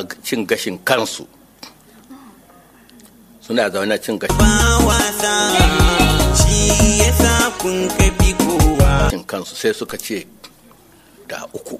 suna cin gashin kansu suna zaune cin gashin ba wasa shi yasa kun kafi kowa kansu sai suka ce da uku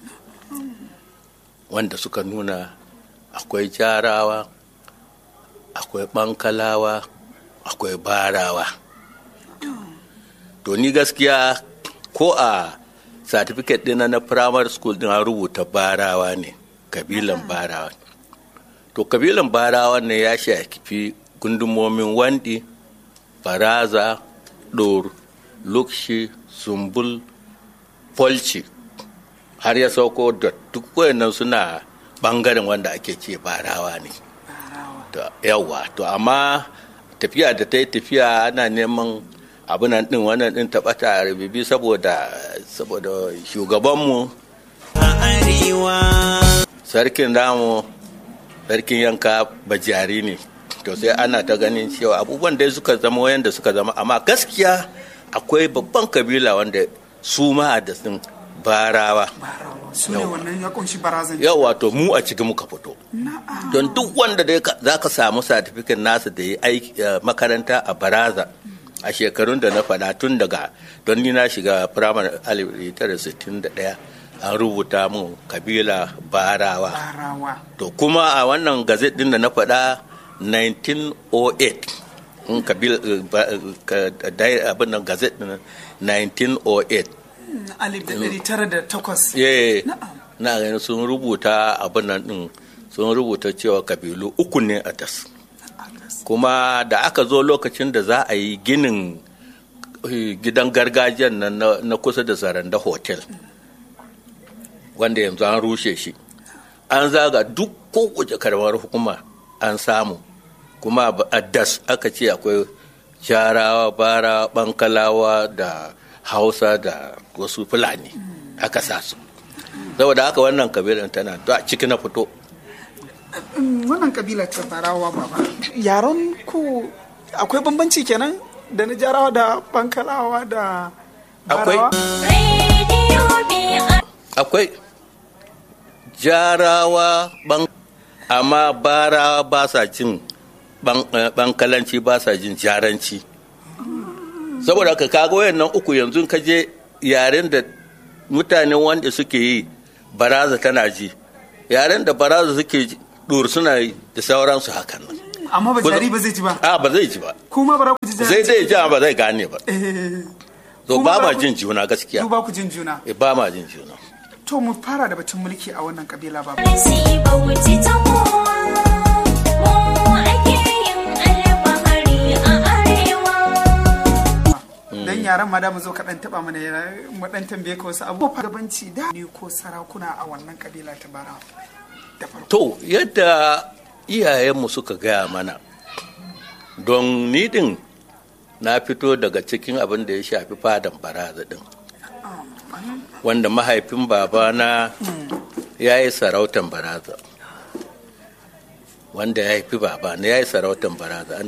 wanda suka nuna akwai jarawa akwai bankalawa akwai barawa to ni gaskiya ko a certificate ɗina na primary school din an rubuta barawa ne kabilan barawa to kabilan barawa ne ya shafi gundumomin wandi baraza ɗor lukshi sumbul polci har ya sauko da duk wayannan suna bangaren wanda ake ce barawa ne to yawa to amma tafiya da ta yi tafiya ana neman abunan din wannan din taɓata rububi saboda saboda shugabanmu a arewa sarkin damu sarkin yanka bajari ne to sai ana ta ganin cewa abubuwan da suka zama wayanda suka zama amma gaskiya akwai babban kabila wanda su ma da sun barawa su ne wannan ya kunshi barazan yau wato mu a cikin muka fito don duk wanda dai za ka samu satifikin nasa da ya aiki makaranta a baraza a shekarun da na faɗa tun daga don ni na shiga firamare 1961 an rubuta mun kabila barawa barawa to kuma a wannan gazet din da na faɗa 1908 in kabila abin nan gazet din 1908 alif da ɗari tara da takwas ye Na'am. na ganin sun rubuta abin nan din sun rubuta cewa kabilu uku ne a das kuma da aka zo lokacin da za a yi ginin eh, gidan gargajiyan nan na- na kusa da zaranda hotel wanda yanzu an rushe shi an zaga duk kowace karamar hukuma an samu kuma a das aka ce akwai jarawa bara bankalawa da hausa da wasu fulani aka sa su saboda haka wannan kabilan tana a ciki na fito Mm, wannan kabila ta barawa baba yaron ku akwai bambanci kenan da na jarawa da bankalawa da Akwai. barawa akwai jarawa ban amma barawa ba sa jin ban- eh, bankalanci ba sa jin jaranci saboda haka kaga wayannan uku yanzu ka je yaren da mutanen wanda suke yi baraza tana ji yaren da baraza suke ji dur suna yi da sauransu hakan nan amma ba jari ba zai ji ba a ba zai ji ba kuma bara ku ji jari zai zai ji amma ba zai gane ba Eh, so Kuma ba ba ma ku- jin juna gaskiya du ba ku jin juna Eh, ba ma jin juna to mu fara da batun mulki a wannan kabila baba dan yaran ma da mu zo ka dan taba mana yara- mu dan tambaye ka wasu abubuwa gabanci da ne ko sarakuna a wannan kabila ta barawa da farko To, yadda iyayenmu suka gaya mana, don ni din na fito daga cikin abin da ya shafi fadan baraza din. Wanda mahaifin babana ya yi sarautan baraza. Wanda ya haifi babana ya yi sarautan baraza.